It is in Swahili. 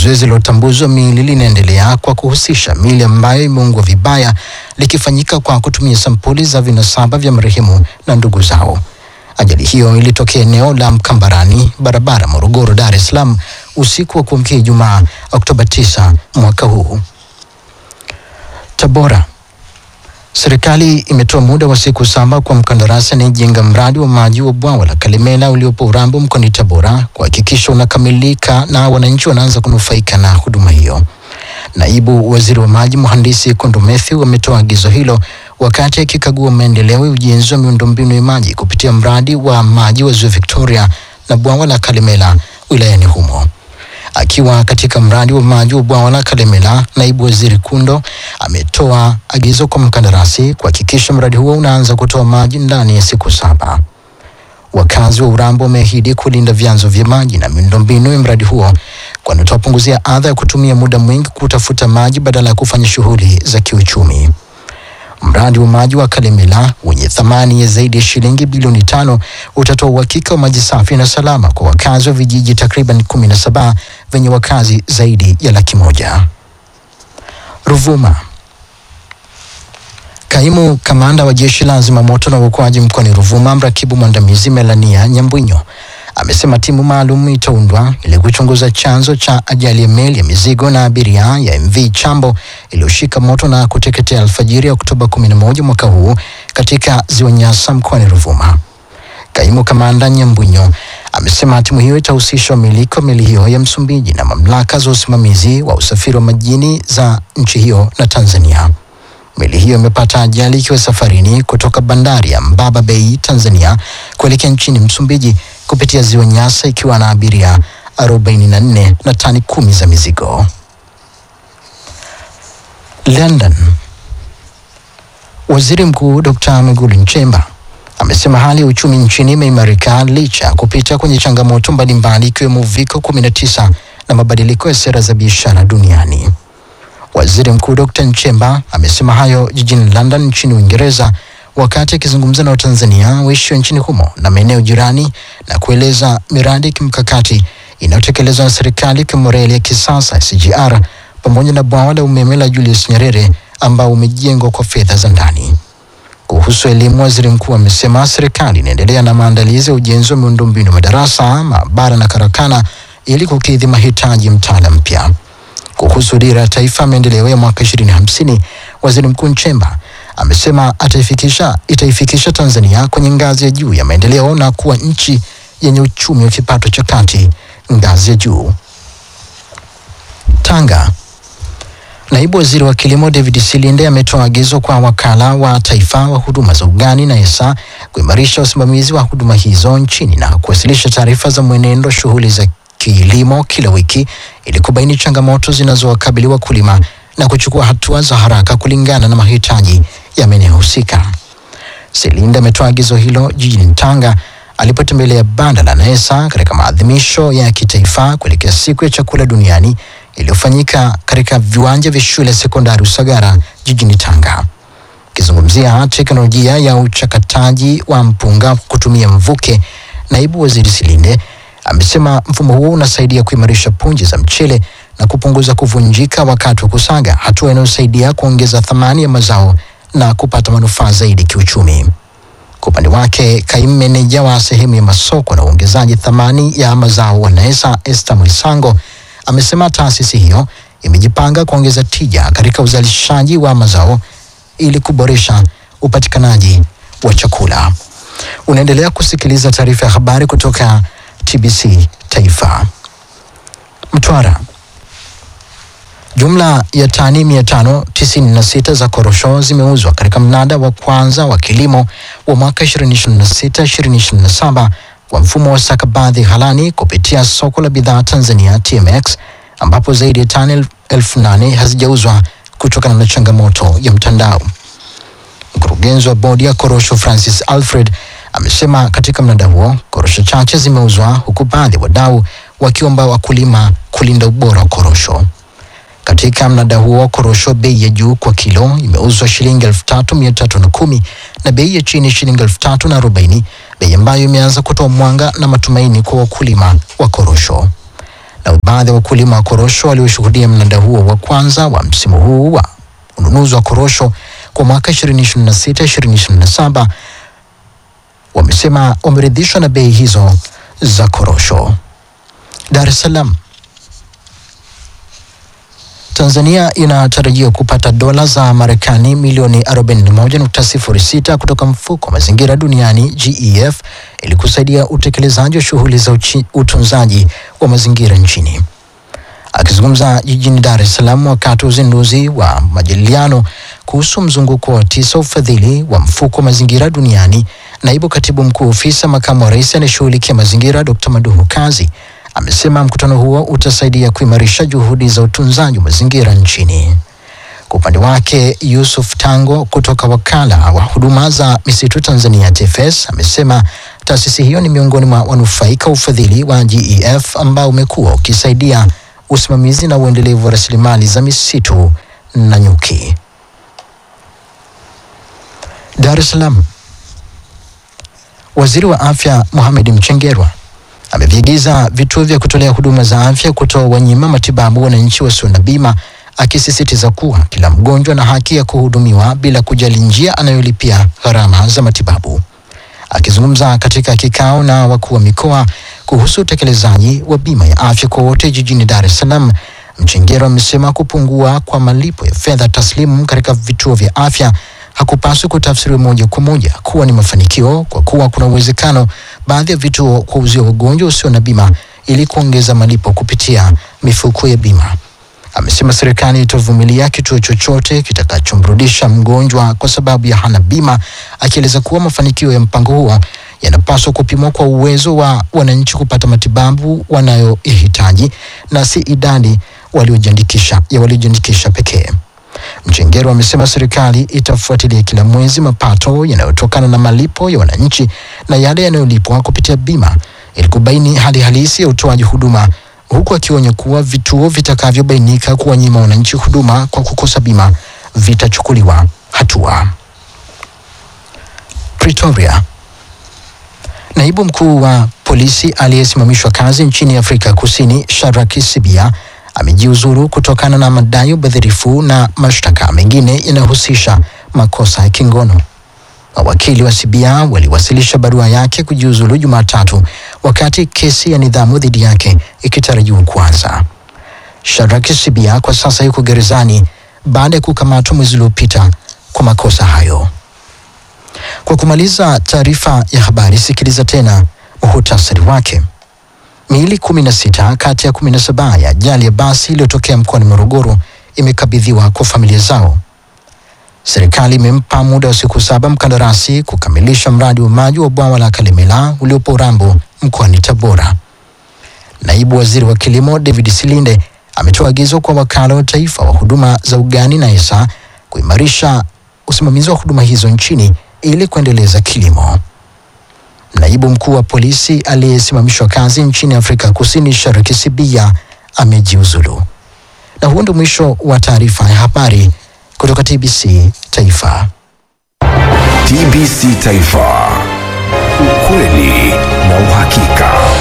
zoezi la utambuzi wa miili linaendelea kwa kuhusisha miili ambayo imeungwa vibaya likifanyika kwa kutumia sampuli za vinasaba vya marehemu na ndugu zao. Ajali hiyo ilitokea eneo la Mkambarani, barabara Morogoro, Dar es Salaam usiku wa kuamkia Ijumaa Oktoba 9 mwaka huu. Tabora. Serikali imetoa muda wa siku saba kwa mkandarasi anayejenga mradi wa maji wa bwawa la Kalemela uliopo Urambo mkoani Tabora kuhakikisha unakamilika na wananchi wanaanza kunufaika na huduma hiyo. Naibu Waziri wa Maji Mhandisi Kondo Mathew ametoa agizo hilo wakati akikagua maendeleo ya ujenzi wa miundombinu ya maji kupitia mradi wa maji wa Ziwa Victoria na bwawa la Kalemela wilayani humo. Akiwa katika mradi wa maji wa bwawa la Kalemela, naibu waziri Kundo ametoa agizo kwa mkandarasi kuhakikisha mradi huo unaanza kutoa maji ndani ya siku saba. Wakazi wa Urambo wameahidi kulinda vyanzo vya maji na miundombinu ya mradi huo, kwani utawapunguzia adha ya kutumia muda mwingi kutafuta maji badala ya kufanya shughuli za kiuchumi. Mradi wa maji wa Kalemela wenye thamani ya zaidi ya shilingi bilioni tano utatoa uhakika wa maji safi na salama kwa wakazi wa vijiji takriban kumi na saba vyenye wakazi zaidi ya laki moja. Ruvuma. Kaimu kamanda wa jeshi la zimamoto na uokoaji mkoani Ruvuma, mrakibu mwandamizi Melania Nyambwinyo amesema timu maalum itaundwa ili kuchunguza chanzo cha ajali ya meli ya mizigo na abiria ya MV Chambo iliyoshika moto na kuteketea alfajiri ya Oktoba 11 mwaka huu katika ziwa Nyasa mkoani Ruvuma. Kaimu kamanda Nyambwinyo amesema timu hiyo itahusisha wamiliki wa meli hiyo ya Msumbiji na mamlaka za usimamizi wa usafiri wa majini za nchi hiyo na Tanzania. Meli hiyo imepata ajali ikiwa safarini kutoka bandari ya Mbaba Bay, Tanzania kuelekea nchini Msumbiji kupitia ziwa Nyasa ikiwa na abiria 44 na tani kumi za mizigo. London. Waziri Mkuu Dr. Mwigulu Nchemba amesema hali ya uchumi nchini imeimarika licha ya kupita kwenye changamoto mbalimbali ikiwemo uviko 19 na mabadiliko ya sera za biashara duniani. Waziri Mkuu Dr. Nchemba amesema hayo jijini London nchini Uingereza wakati akizungumza na Watanzania waishio nchini humo na maeneo jirani na kueleza miradi ya kimkakati inayotekelezwa na serikali ikiwemo reli ya kisasa SGR pamoja na bwawa la umeme la Julius Nyerere ambao umejengwa kwa fedha za ndani. Kuhusu elimu, waziri mkuu amesema serikali inaendelea na maandalizi ya ujenzi wa miundombinu madarasa, maabara na karakana ili kukidhi mahitaji ya mtaala mpya. Kuhusu dira ya taifa maendeleo ya mwaka 2050, waziri mkuu Nchemba amesema ataifikisha itaifikisha Tanzania kwenye ngazi ya juu ya maendeleo na kuwa nchi yenye uchumi wa kipato cha kati ngazi ya juu. Tanga. Naibu waziri wa kilimo David Silinde ametoa agizo kwa wakala wa taifa wa huduma za ugani na ESA kuimarisha usimamizi wa huduma hizo nchini na kuwasilisha taarifa za mwenendo wa shughuli za kilimo kila wiki ili kubaini changamoto zinazowakabili wakulima na kuchukua hatua za haraka kulingana na mahitaji ya maeneo husika. Silinde ametoa agizo hilo jijini Tanga alipotembelea banda la NESA katika maadhimisho ya kitaifa kuelekea siku ya chakula duniani iliyofanyika katika viwanja vya shule ya sekondari Usagara jijini Tanga. Akizungumzia teknolojia ya uchakataji wa mpunga kutumia mvuke, naibu waziri Silinde amesema mfumo huo unasaidia kuimarisha punje za mchele na kupunguza kuvunjika wakati wa kusaga, hatua inayosaidia kuongeza thamani ya mazao na kupata manufaa zaidi kiuchumi. Kwa upande wake, kaimu meneja wa sehemu ya masoko na uongezaji thamani ya mazao wa NESA Esther Mwisango amesema taasisi hiyo imejipanga kuongeza tija katika uzalishaji wa mazao ili kuboresha upatikanaji wa chakula. Unaendelea kusikiliza taarifa ya habari kutoka TBC Taifa. Mtwara. Jumla ya tani 596 za korosho zimeuzwa katika mnada wa kwanza wa kilimo wa mwaka 2026-2027 kwa mfumo wa stakabadhi ghalani kupitia soko la bidhaa Tanzania TMX, ambapo zaidi ya tani elfu nane hazijauzwa kutokana na changamoto ya mtandao. Mkurugenzi wa bodi ya korosho Francis Alfred amesema katika mnada huo korosho chache zimeuzwa huku baadhi ya wadau wakiomba wakulima kulinda ubora wa korosho. Katika mnada huo korosho bei ya juu kwa kilo imeuzwa shilingi elfu tatu mia tatu na kumi na bei ya chini shilingi elfu tatu na arobaini bei ambayo imeanza kutoa mwanga na matumaini kwa wakulima wa korosho. na baadhi ya wakulima wa korosho walioshuhudia mnada huo wa kwanza wa msimu huu wa ununuzi wa korosho kwa mwaka 2026-2027 wamesema wameridhishwa na bei hizo za korosho. Dar es Salaam. Tanzania inatarajia kupata dola za Marekani milioni 41.06 kutoka mfuko wa mazingira duniani GEF ili kusaidia utekelezaji wa shughuli za uchi- utunzaji wa mazingira nchini. Akizungumza jijini Dar es Salaam wakati wa uzinduzi wa majadiliano kuhusu mzunguko wa tisa ufadhili wa mfuko wa mazingira duniani, naibu katibu mkuu ofisi ya makamu wa rais anayeshughulikia mazingira Dr. Maduhu Kazi amesema mkutano huo utasaidia kuimarisha juhudi za utunzaji wa mazingira nchini. Kwa upande wake Yusuf Tango kutoka wakala wa huduma za misitu Tanzania TFS amesema taasisi hiyo ni miongoni mwa wanufaika wa ufadhili wa GEF ambao umekuwa ukisaidia usimamizi na uendelevu wa rasilimali za misitu na nyuki. Dar es Salaam. Waziri wa Afya Mohamed Mchengerwa ameviagiza vituo vya kutolea huduma za afya kutoa wanyima matibabu wananchi wasio na bima, akisisitiza kuwa kila mgonjwa ana haki ya kuhudumiwa bila kujali njia anayolipia gharama za matibabu. Akizungumza katika kikao na wakuu wa mikoa kuhusu utekelezaji wa bima ya afya kwa wote jijini Dar es Salaam, Mchengero amesema kupungua kwa malipo ya fedha taslimu katika vituo vya afya hakupaswi kutafsiriwa moja kwa moja kuwa ni mafanikio, kwa kuwa kuna uwezekano baadhi ya vituo kuwauzia wagonjwa usio na bima ili kuongeza malipo kupitia mifuko ya bima. Amesema serikali itavumilia kituo chochote kitakachomrudisha mgonjwa kwa sababu ya hana bima, akieleza kuwa mafanikio ya mpango huo yanapaswa kupimwa kwa uwezo wa wananchi kupata matibabu wanayoihitaji na si idadi waliojiandikisha ya waliojiandikisha pekee. Mchengero amesema serikali itafuatilia kila mwezi mapato yanayotokana na malipo ya wananchi na yale yanayolipwa kupitia bima ili kubaini hali halisi ya utoaji huduma, huku akionya kuwa vituo vitakavyobainika kuwanyima wananchi huduma kwa kukosa bima vitachukuliwa hatua. Pretoria. Naibu mkuu wa polisi aliyesimamishwa kazi nchini Afrika Kusini, Shadrack Sibia amejiuzuru kutokana na madai ya ubadhirifu na mashtaka mengine yanayohusisha makosa ya kingono. Mawakili wa Sibia waliwasilisha barua yake kujiuzulu Jumatatu, wakati kesi ya nidhamu dhidi yake ikitarajiwa kuanza. Shadrack Sibia kwa sasa yuko gerezani baada ya kukamatwa mwezi uliopita kwa makosa hayo. Kwa kumaliza taarifa ya habari, sikiliza tena muhutasari wake. Miili kumi na sita kati ya kumi na saba ya ajali ya basi iliyotokea mkoani Morogoro imekabidhiwa kwa familia zao. Serikali imempa muda wa siku saba mkandarasi kukamilisha mradi wa maji wa bwawa la Kalemela uliopo Urambo mkoani Tabora. Naibu waziri wa kilimo David Silinde ametoa agizo kwa wakala wa taifa wa huduma za ugani na ESA kuimarisha usimamizi wa huduma hizo nchini ili kuendeleza kilimo. Naibu mkuu wa polisi aliyesimamishwa kazi nchini Afrika Kusini Shariki Sibia amejiuzulu. Na huo ndio mwisho wa taarifa ya habari kutoka TBC Taifa. TBC Taifa, ukweli na uhakika.